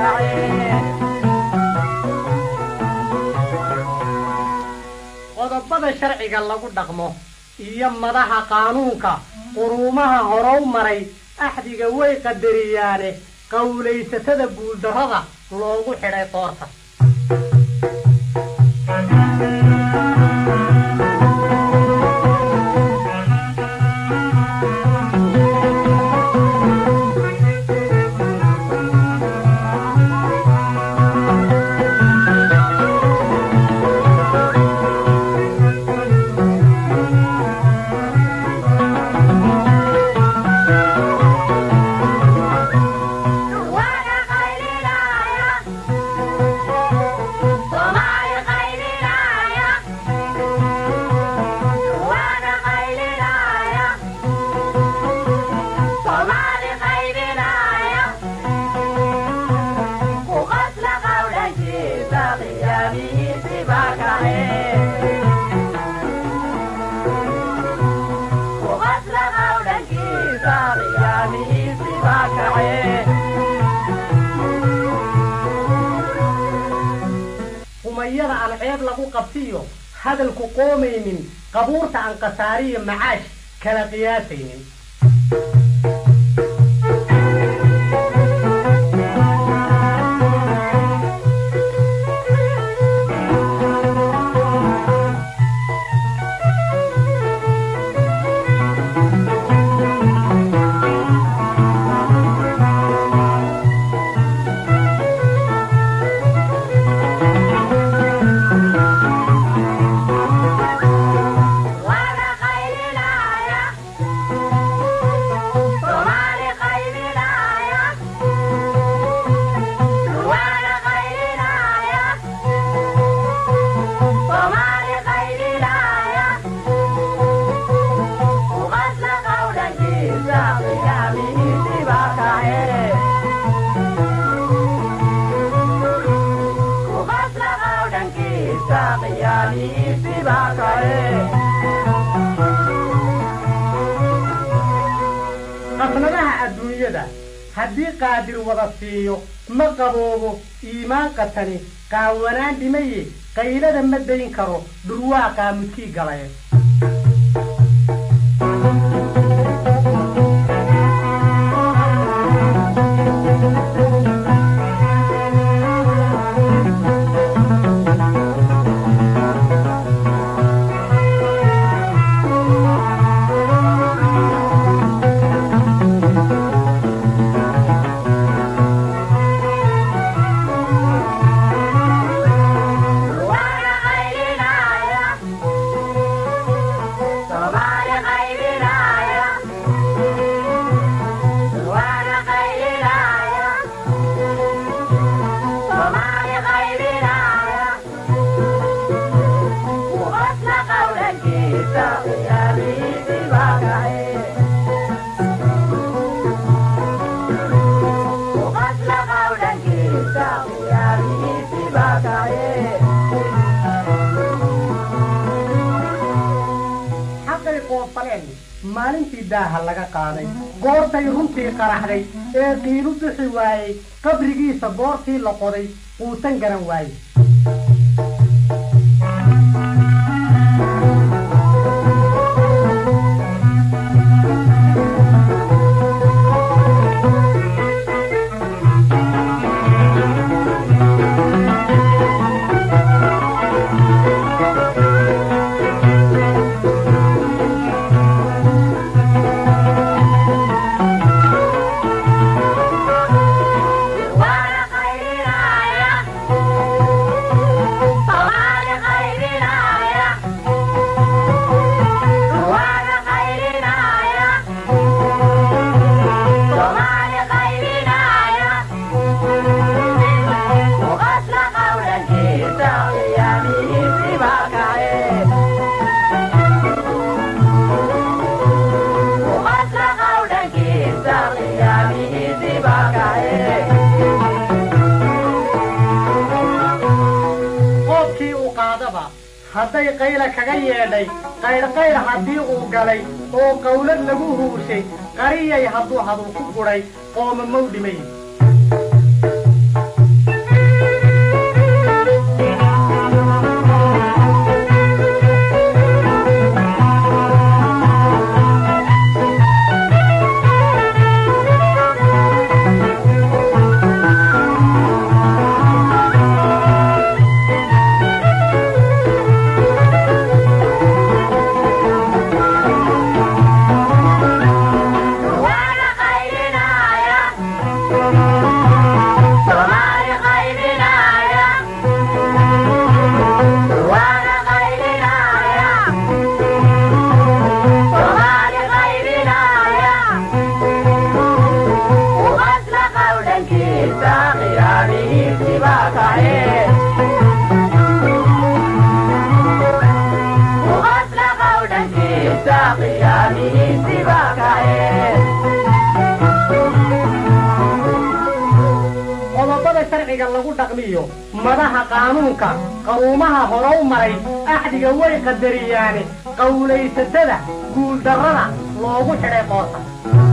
qodobada sharciga lagu dhaqmo iyo madaha qaanuunka quruumaha horow maray axdiga way qadariyaane qowlaysatada guuldarrada loogu xidhay qoorta humayada aan ceeb lagu qabtiyo hadalku qoomaynin qabuurta aan khasaariyo macaash kala qiyaasaynin qasnadaha adduunyada haddii qaadir wada siiyo ma qaboobo iimaan qatani qaawanaan dhimaye qaylada ma dayn karo dhurwaa qaamudkii galaye xaqay qoofaleen maalintii daaha laga qaaday goortay runtii qaraxday ee qiilu bixi waayey qabrigiisa goortii la qoday quusan garan waaye qoobkii uu qaadaba hadday qayla kaga yeedhay qaydhqaydh haddii uu galay oo qawlad lagu huushay qariyay hadduu hadul ku gudhay qooma mow dhimay qodobada sharciga lagu dhaqmiyo madaha qaanuunka qaruumaha horow maray axdiga way qadariyaane qawlaysatada guuldarrada loogu xidhay qoorta